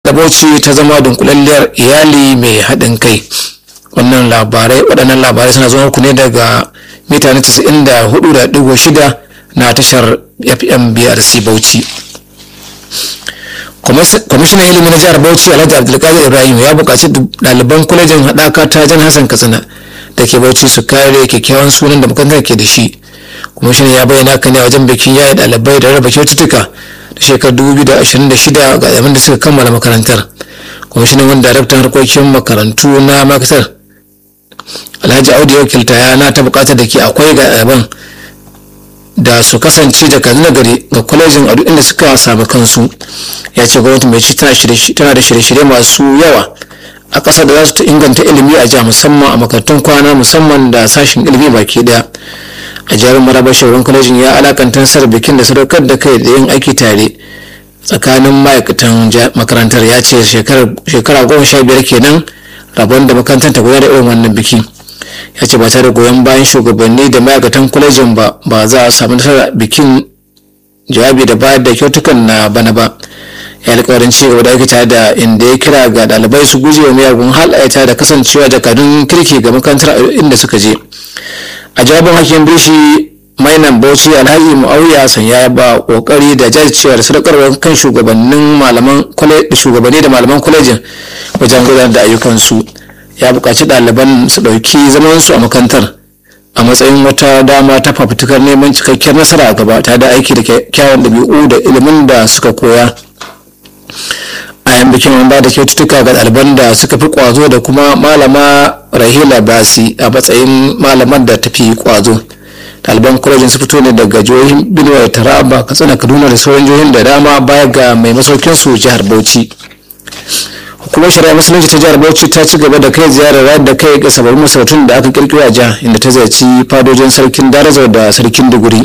da bauchi ta zama dunkulalliyar iyali mai haɗin kai wannan labarai waɗannan labarai suna zuwa ku ne daga mita na 94.6 na tashar fm brc bauchi kwamishinan ilimi na jihar bauchi alhaji abdulkadir ibrahim ya buƙaci ɗaliban kwalejin haɗaka ta jan hassan katsina da ke bauchi su kare kyakkyawan sunan da makarantar ke da shi kwamishinan ya bayyana kan a wajen bikin yayi ɗalibai da raba kyaututtuka da shekarar 2026 ga ɗaliban da suka kammala makarantar kwamishinan wani daraktan harkokin makarantu na makarantar alhaji audu ya wakilta yana ta buƙatar da ke akwai ga ɗaliban da su kasance da kan nagari ga kwalejin a duk inda suka samu kansu ya ce gwamnati mai ci tana da shirye-shirye masu yawa a ƙasa da za su inganta ilimi a jiha musamman a makarantun kwana musamman da sashen ilimi baki daya a jihar maraba shugaban kwalejin ya alakanta sar bikin da sadaukar da kai da yin aiki tare tsakanin ma'aikatan makarantar ya ce shekara goma sha biyar kenan rabon da makarantar ta gudanar da irin wannan biki ya ce ba tare da goyon bayan shugabanni da ma'aikatan kwalejin ba ba za a samu nasarar bikin jawabi da bayar da kyautukan na bana ba ya alkawarin ci gaba da ake tare da inda ya kira ga ɗalibai su guje wa miyagun halayyata da kasancewa jakadun kirki ga makarantar inda suka je a jawabin hakim bishi mainan bauchi alhaji mu'awiya san ya ba kokari da jajircewa da sadakarwar kan shugabannin malaman shugabanni da malaman kwalejin wajen gudanar da ayyukansu ya buƙaci ɗaliban su ɗauki zamansu a makarantar a matsayin wata dama ta fafutukar neman cikakkiyar nasara a gaba ta da aiki da kyawun ɗabi'u da ilimin da suka koya a yan bikin an ba da kyaututtuka ga ɗaliban da suka fi ƙwazo da kuma malama rahila basi a matsayin malamar da ta fi ƙwazo ɗaliban kwalejin su fito ne daga jihohin benue taraba katsina kaduna da sauran jihohin da dama baya ga mai masaukin su jihar bauchi hukumar shari'a musulunci ta jihar bauchi ta ci gaba da kai ziyarar rayar da kai ga sababbin masarautun da aka kirkiro a jihar inda ta ziyarci fadojin sarkin darazau da sarkin duguri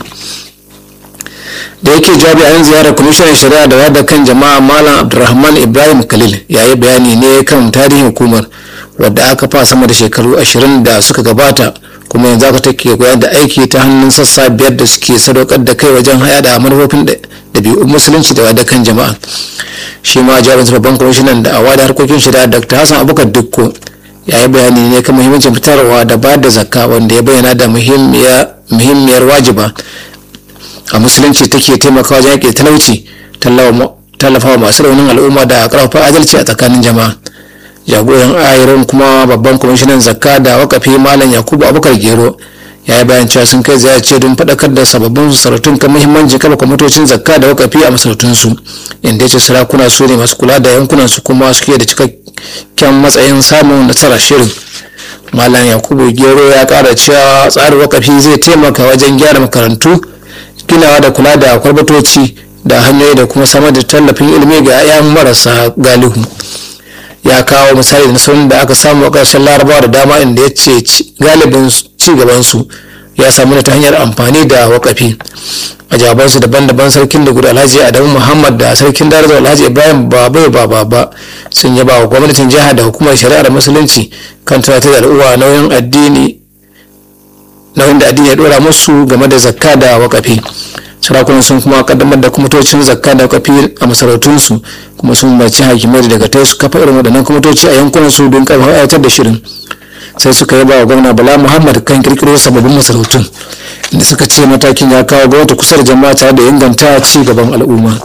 da yake jawabi a yin ziyarar kwamishinan shari'a da wada kan jama'a malam abdulrahman ibrahim khalil ya yi bayani ne kan tarihin hukumar wadda aka fa sama da shekaru ashirin da suka gabata kuma yanzu aka take gudanar da aiki ta hannun sassa biyar da suke sadaukar da kai wajen haya da manufofin ɗabi'un musulunci da wada kan jama'a shi ma jawabin babban kwamishinan da awa da harkokin shari'a dr hassan abubakar dukko ya yi bayani ne kan muhimmancin fitarwa da bayar da zakka wanda ya bayyana da muhimmiyar wajiba a musulunci take taimakawa wajen yaƙi talauci tallafawa masu raunin al'umma da ƙarfafa adalci a tsakanin jama'a jagoran ayirin kuma babban kwamishinan zakka da wakafi malam yakubu abubakar gero ya yi bayan cewa sun kai ziyarce don faɗakar da sababbin sarautun kan muhimmancin kafa kwamitocin zakka da wakafi a masarautunsu inda ya ce sarakuna su ne masu kula da yankunan su kuma suke da cikakken matsayin samun nasarar shirin malam yakubu gero ya ƙara cewa tsarin wakafi zai taimaka wajen gyara makarantu ginawa da kula da kwarbatoci da hanyoyi da kuma samar da tallafin ilimi ga 'ya'yan marasa galihu ya kawo misali da nasarar da aka samu a ƙarshen larabawa da dama inda ya ce galibin ci gabansu ya samu ta hanyar amfani da wakafi a jawabansu daban-daban sarkin da gudu alhaji adamu muhammad da sarkin darajar alhaji ibrahim babu baba ba sun yaba wa gwamnatin jiha da hukumar shari'ar musulunci kan tunatar da al'umma nauyin addini nauyin da addini ya dora musu game da zakka da wakafi sarakunan sun kuma kaddamar da kwamitocin zakka da wakafi a masarautunsu kuma sun umarci hakimai daga tai su kafa irin waɗannan kwamitoci a yankunan su don karfafa aiwatar da shirin sai suka yaba wa gwamna bala muhammad kan kirkiro sababbin masarautun inda suka ce matakin ya kawo gwamnati kusa da jama'a tare da inganta ci gaban al'umma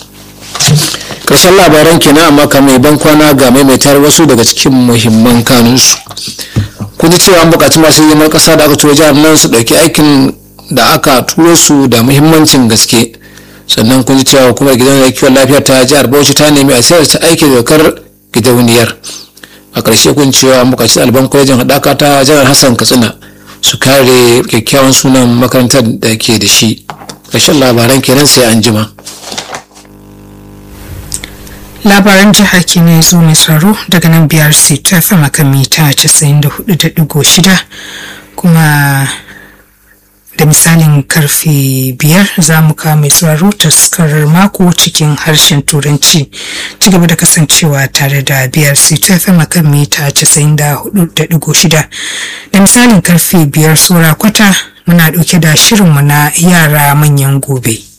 ƙarshen labaran kenan amma kamar ban kwana ga maimaitar wasu daga cikin muhimman kanunsu kun ji cewa an buƙaci masu hidimar ƙasa da aka turo jihar nan su ɗauki aikin da aka turo su da muhimmancin gaske sannan kun ji cewa hukumar gidan kiwon lafiya ta jihar bauchi ta nemi a sayar ta aiki dokar gidauniyar a ƙarshe kun cewa an buƙaci ɗaliban kwalejin haɗaka ta jihar hassan katsina su kare kyakkyawan sunan makarantar da ke da shi ƙarshen labaran kenan sai an jima. labaran jiha kenan zo mai tsaro daga nan biyar ta fama kan mita 94.6 kuma da misalin karfe biyar za mu kawo mai tsaro taskarar mako cikin harshen turanci ci gaba da kasancewa tare da biyar ta fama kan mita 94.6 da misalin karfe biyar saura kwata muna ɗauke da shirinmu na yara manyan gobe.